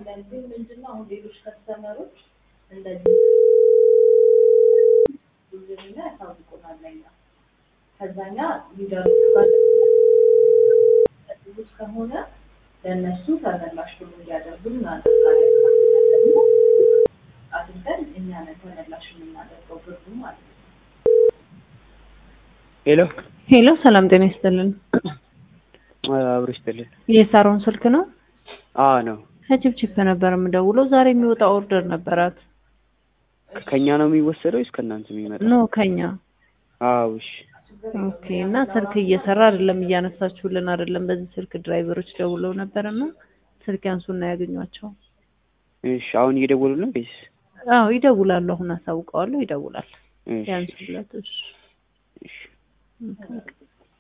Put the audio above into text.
አንዳንዴ ምንድነው አሁን ሌሎች ከስተመሮች እንደዚህ ብዙኛ ያሳውቁናል ለኛ ከዛኛ ሊደሩ ብዙ ከሆነ ለእነሱ ተመላሽ ብሎ እንዲያደርጉ እናደርጋለን። ደግሞ አድርገን እኛ ነን ተመላሽ የምናደርገው ብሩ ማለት ነው። ሄሎ ሄሎ ሰላም ጤና ይስጥልን። አብሮ ይስጥልን። የሳሮን ስልክ ነው? አ ነው ከችፕችፕ ነበር የምደውለው። ዛሬ የሚወጣ ኦርደር ነበራት። ከኛ ነው የሚወሰደው ወይስ ከእናንተ የሚመጣ? ኖ ከኛ። አዎ እሺ። ኦኬ። እና ስልክ እየሰራ አይደለም፣ እያነሳችሁልን አይደለም። በዚህ ስልክ ድራይቨሮች ደውለው ነበርና ስልክ ያንሱና ያገኟቸው። እሺ አሁን እየደወሉ ነው ወይስ? አዎ ይደውላሉ። አሁን አሳውቀዋለሁ። ይደውላል። እሺ ያንሱለት። እሺ እሺ። ኦኬ።